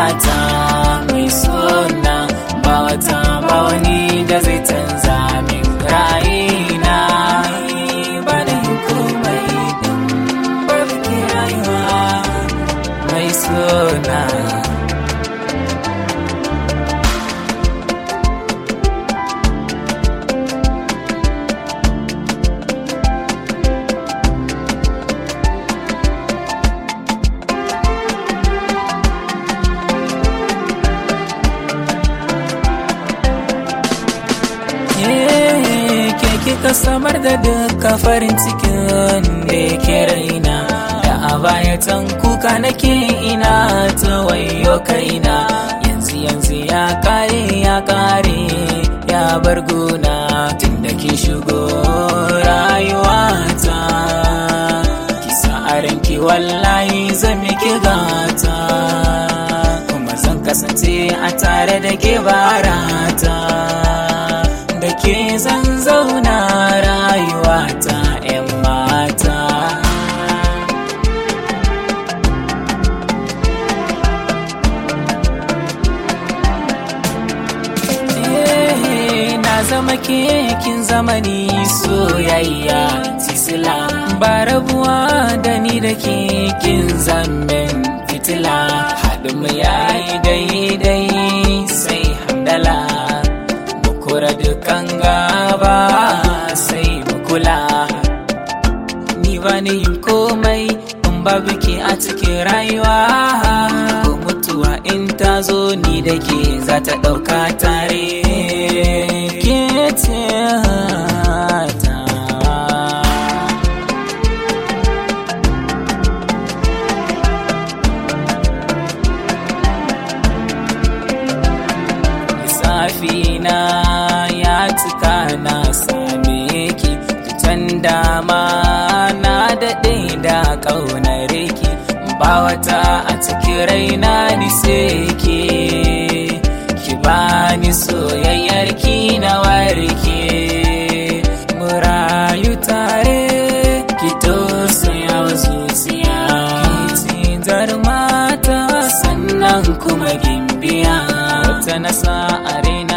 rayuwata mai suna ba wata ba wani da zai canza min ra'ayina ba da yin komai din babu ke rayuwa mai suna ke kika samar da duka farin cikin da yake raina da a baya can kuka nake ina ta wayo kaina yanzu yanzu ya kare ya kare ya bar gona tun da ke shigo rayuwata kisa a ranki wallahi zan miki gata kuma zan kasance a tare da ke barata da ke zan zauna rayuwata 'yan mata na zama kekin zamani soyayya tisila ba rabuwa da ni da kekin zamen fitila haɗin mu yayi daidai sai hamdala kura dukan gaba sai mu kula ni ba ni yin komai in babu ke a cikin rayuwa ko mutuwa in ta zo ni da ke za ta ɗauka tare ke ce ta safina ya cika na same ki can dama na daɗe da ƙaunar ki ba wata a cikin raina ni sai ki ki bani soyayyar ki na warke mu rayu tare ki tausaya wa zuciya ki ci mata sannan kuma gimbiya wata nasa a raina